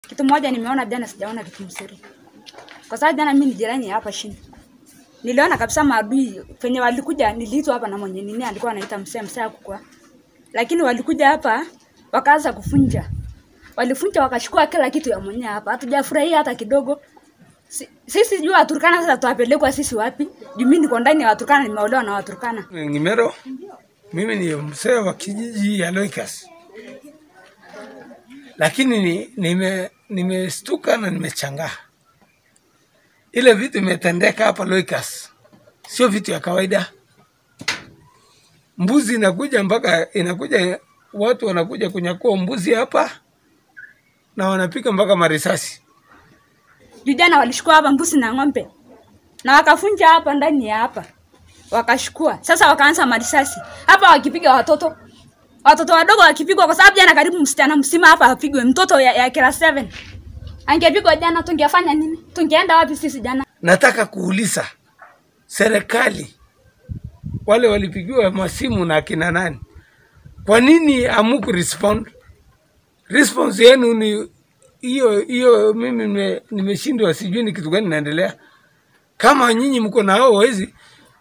Kitu moja nimeona jana, sijaona kitu mzuri, kwa sababu jana mimi ni jirani ya hapa chini, niliona kabisa maadui penye walikuja. Niliitwa hapa na mwenye nini alikuwa anaita msee msee akukua, lakini walikuja hapa wakaanza kufunja, walifunja wakachukua kila kitu ya mwenye hapa. Hatujafurahia hata kidogo. Si- Sisi jua Waturkana sasa tuwapelekwa sisi wapi? Juu mimi niko ndani ya Waturkana, nimeolewa na Waturkana. Ngimero, mimi ni mzee wa kijiji ya Loikas, lakini ni- nime nimestuka na nimechangaa. Ile vitu imetendeka hapa Loikas sio vitu ya kawaida. Mbuzi inakuja mpaka inakuja, watu wanakuja kunyakua mbuzi hapa na wanapika mpaka marisasi. Juu jana walishukua hapa mbuzi na ng'ombe na wakafunja hapa ndani ya hapa, wakashukua. Sasa wakaanza marisasi hapa, wakipiga watoto watoto wadogo wakipigwa, kwa sababu jana karibu msichana msima hapa apigwe, mtoto ya, ya kila 7 angepigwa jana, tungefanya nini? Tungeenda wapi sisi jana? Nataka kuuliza serikali, wale walipigiwa masimu na akina nani, kwa nini amuku respond? Response yenu ni hiyo hiyo. Mimi nime- nimeshindwa, sijui ni kitu gani naendelea. Kama nyinyi mko na hao wezi.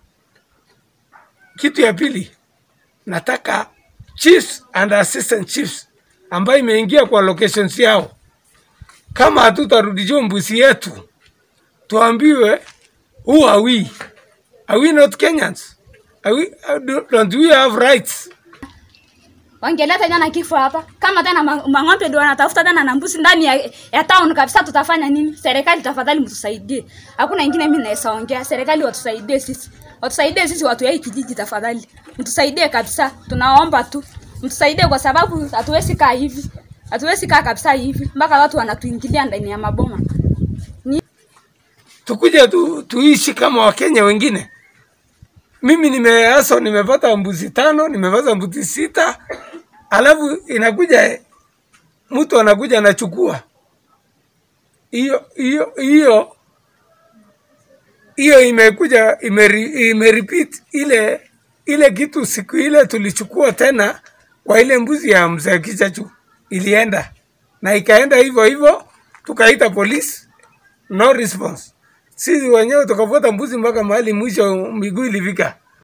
Kitu ya pili, nataka chiefs and assistant chiefs ambayo imeingia kwa locations yao, kama hatutarudishiwa mbuzi yetu tuambiwe who are we? Are we not Kenyans? Are we, uh, don't we have rights? Wangeleta jana kifo hapa, kama tena ma- mang'ombe ndio wanatafuta tena na mbuzi ndani ya, ya town kabisa, tutafanya nini? Serikali tafadhali, mtusaidie. Hakuna ingine mimi naweza ongea. Serikali watusaidie sisi, watusaidie sisi watu ya hii kijiji, tafadhali mtusaidie kabisa, tunaomba tu mtusaidie, kwa sababu hatuwezi kaa hivi, hatuwezi kaa kabisa hivi mpaka watu wanatuingilia ndani ya maboma. Tukuje tu, tuishi kama Wakenya wengine. Mimi nimeaso, nimepata mbuzi tano, nimepata mbuzi sita, alafu inakuja mtu anakuja anachukua hiyo hiyo hiyo hiyo imekuja imeri, imerepeat ile ile kitu siku ile tulichukua tena kwa ile mbuzi ya mzee Kichachu ilienda na ikaenda hivyo hivyo, tukaita polisi, no response. Sisi wenyewe tukafuata mbuzi mpaka mahali mwisho miguu ilifika.